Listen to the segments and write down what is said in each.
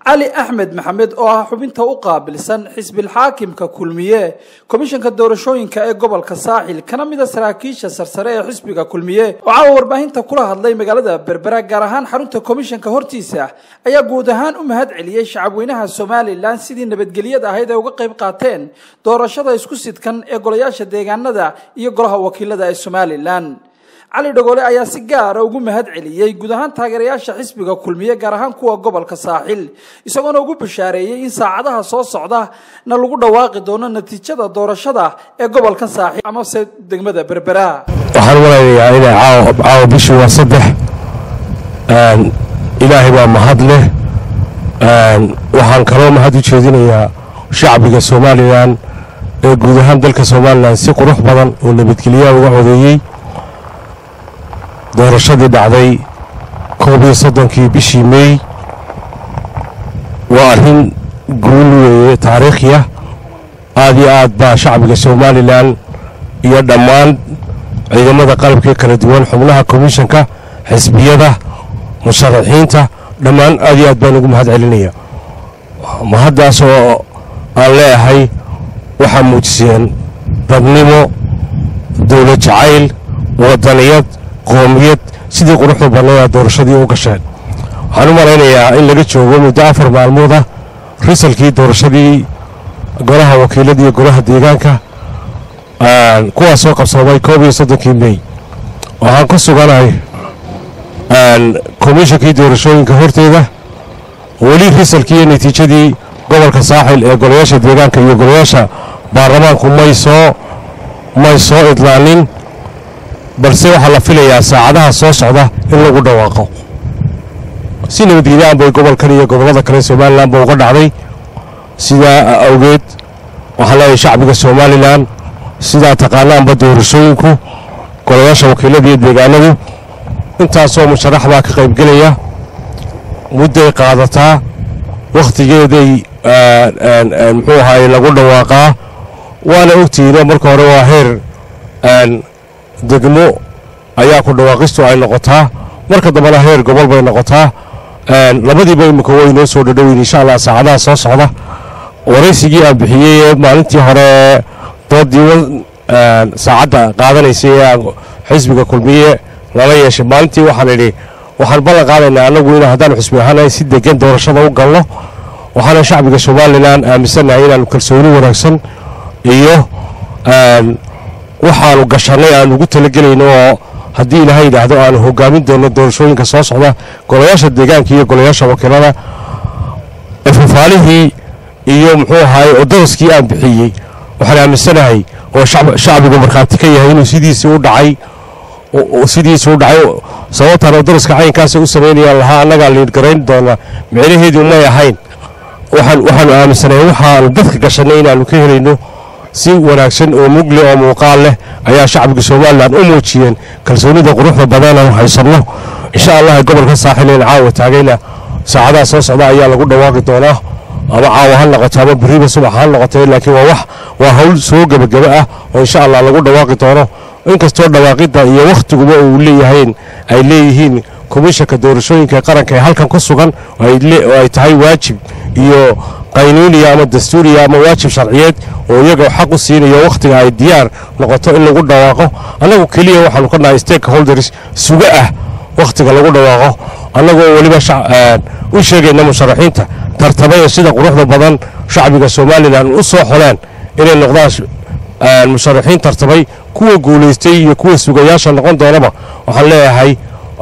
cali axmed maxamed oo ah xubinta u qaabilsan xisbilxaakimka kulmiye komishanka doorashooyinka ee gobolka saaxil kana mida saraakiisha sarsare ee xisbiga kulmiye oo caawa warbaahinta kula hadlay magaalada berbera gaar ahaan xarunta komishanka hortiisa ayaa guud ahaan u mahad celiyey shacabweynaha somalilan sidii nabadgelyada ahayd ay uga qayb qaateen doorashada isku sidkan ee golayaasha deegaanada iyo golaha wakiilada ee somalilan cali dhagoole ayaa si gaara ugu mahad celiyey guud ahaan taageerayaasha xisbiga kulmiye gaar ahaan kuwa gobolka saaxil isagoona ugu bashaareeyey in saacadaha soo socda na lagu dhawaaqi doono natiijada doorashada ee gobolka saaxil amase degmada berbera waxaan malaynayaa inay caawa bishii waa saddex ilaahay baa mahad leh waxaan kaloo mahad u jeedinayaa shacbiga somalilan ee guud ahaan dalka somalilan si qurux badan oo nabadgelyaha uga codeeyey doorashadii dhacday koob iyo soddonkii bishii meey waa arrin guul weeye taariikhiya aad iyo aad baa shacbiga somalilan iyo dhammaan ciidamada qalabkee kala duwan xubnaha komishanka xisbiyada musharaxiinta dhammaan aad iyo aad baan ugu mahad celinaya mahaddaas oo aan leeyahay waxaa muujiseen dadnimo dowlad jacayl wadaniyad qoomiyad sidii quruxda badnaya doorashadii u gasheen waxaan u malaynayaa in laga joogo muddo afar maalmood ah risalkii doorashadii golaha wakiilada iyo golaha deegaanka kuwaasoo qabsoomay koob iyo soddonkii mey waxaan ku suganahay komishankii doorashooyinka horteeda weli risalkii iyo natiijadii gobolka saaxil ee golayaasha deegaanka iyo golayaasha baarlamaanku may soo may soo idlaanin balse waxaa la filayaa saacadaha soo socda in lagu dhawaaqo si nabadgelyahan bay gobolkan iyo gobollada kale somalilan ba uga dhacday sidaa awgeed waxaan leeyahay shacbiga somalilan sidaa taqaanaanba doorashooyinku golayaasha wakiilada iyo deegaanadu intaasoo musharax baa ka qaybgelaya mudday qaadataa wakhtigeeday muxuu ahaay lagu dhawaaqaa waana ogtihiino marka hore waa heer degmo ayaa ku dhawaaqistu ay noqotaa marka dambena heer gobol bay noqotaa labadiiba imika way noo soo dhadhoweyn insha allah saacadaha soo socda waraysigii aan bixiyey ee maalintii hore doodii saacadda qaadanaysay ee xisbiga kulmiye lala yeeshay maalintii waxaan idhi waxaan ballan qaadaynaa annagu in haddaan xusbi ahaanahay si degan doorashada u galno waxaana shacbiga somalilan aaminsannahay inaanu kalsooni wanaagsan iyo waxaanu gashannay aan ugu talagelayno oo haddii ilaahay yidhaahdo aanu hogaamin doonno doorashooyinka soo socda golayaasha deegaanka iyo golayaasha wakiilada fafaalihii iyo muxuu ahaay odoroskii aan bixiyey waxaan aaminsanahay oo shacbigu markhaati ka yahay inuu sidiisii u dhacay sidiisi u dhacay sababtaan odoroska caynkaasa u samaynayaan lahaa annagaa liidgarayn doona micnaheedu may ahayn waxaanu aaminsanahay waxaanu dadka gashannay inaannu ka helayno si wanaagsan oo mugle oo muuqaal leh ayaa shacbiga somalilan u muujiyeen kalsoonida quruxda badan aanu haysanno insha allah gobolka saaxileen caawa taagayna saacadaha soo socda ayaa lagu dhawaaqi doonaa ama caawa ha noqoto ama beriba subax ha noqotay laakiin waa wax waa hawl soo gebageba ah oo insha allah lagu dhawaaqi doono inkastoo dhawaaqidda iyo wakhtiguba uu leeyahayn ay leeyihiin komishanka doorashooyinka qaranka ee halkan ku sugan oo ay tahay waajib iyo qaynuuniya ama dastuuriya ama waajib sharciyeed oo iyaga xaq u siinayo wakhtiga ay diyaar noqoto in lagu dhawaaqo annagu keliya waxaanu ka nahay stakeholders suga ah wakhtiga lagu dhawaaqo annagoo weliba u sheegayna musharaxiinta tartamaya sida quruxda badan shacbiga somalilan u soo xoleen inay noqdaan musharaxiin tartamay kuwa guulaystay iyo kuwa sugayaasha noqon doonaba waxaan leeyahay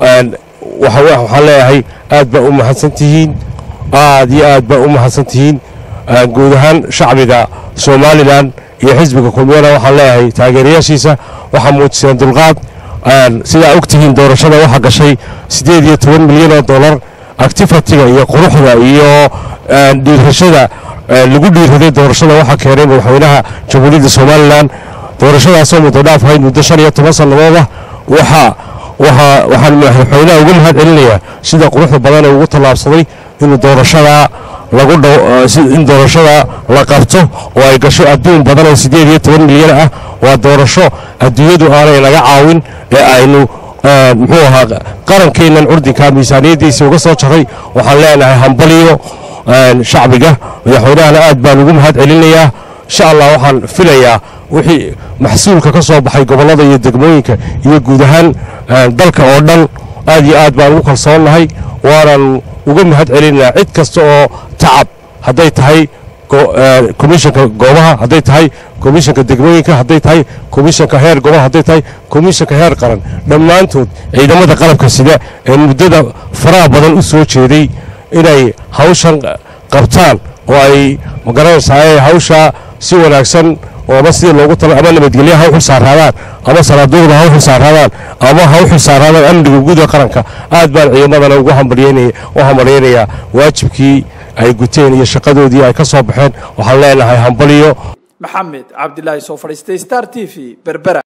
waxaan leeyahay aad baa u mahadsan tihiin aad iyo aad baa u mahadsan tihiin guud ahaan shacbiga somalilan iyo xisbiga kulmiyana waxaan leeyahay taageerayaashiisa waxaa muujiseen dulqaad sidaa og tihiin doorashada waxaa gashay siddeed iyo toban milyan oo dollar actifatiga iyo quruxda iyo dhiirashada lagu dhiiraday doorashada waxaa keenay madaxweynaha jamhuuriyadda somalilan doorashadaasoo muddo dhaaf ahayd muddo shan iyo toban sannadooda waxaa waxaan madaxweynaha uga mahad celinayaa sida quruxda badan ee ugu tallaabsaday inuu doorashada lagu in doorashada la qabto oo ay gasho adduun badan oo siddeed iyo toban milyan ah waa doorasho adduunyadu aanay naga caawin ee aynu muxuu ahaa qarankeennan curdinka miisaaniyaddiisa uga soo jaray waxaan leenahay hambaliyo shacbiga madaxweynahana aad baan ugu mahad celinayaa insha allah waxaan filayaa wixii maxsuulka ka soo baxay gobollada iyo degmooyinka iyo guud ahaan dalka oo dhan aad iyo aad baan ugu kalsoonnahay waanan uga mahad celinayaa cid kasta oo tacab hadday tahay komishanka goobaha hadday tahay komishanka degmooyinka hadday tahay komishanka heer gobol hadday tahay komishanka heer qaran dhammaantood ciidamada qalabka sida ee muddada faraha badan u soo jeeday inay hawshan qabtaan oo ay magaranaysaa hawshaa si wanaagsan oo ama sidii loogu tala ama nabadgelya ha u xilsaaraadaan ama salaaduuqda ha u xilsaaraadaan ama ha u xilsaaraadaan amniga guud ee qaranka aad baan ciidamadana ugu u hambalyaynayaa waajibkii ay guteen iyo shaqadoodii ay ka soo baxeen waxaan leenahay hambaliyo maxamed cabdilaahi soo fadhiistay star t v berbera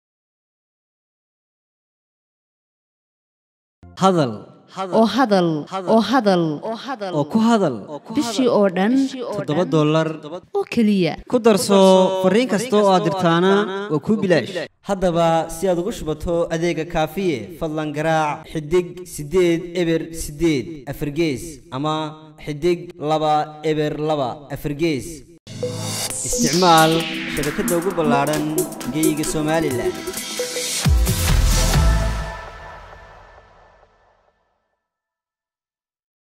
hadal oo hadal oo hadal oo ku hadal bishii oo dhan toddoba dollar oo keliya ku darso fariin kasta oo aad dirtaana waa kuu bilaash haddaba si aad ugu shubato adeega kaafiye fadlan garaac xidig siddeed eber siddeed afargees ama xidig laba eber laba afargees isticmaal shabakadda ugu ballaadhan geeyiga somalilan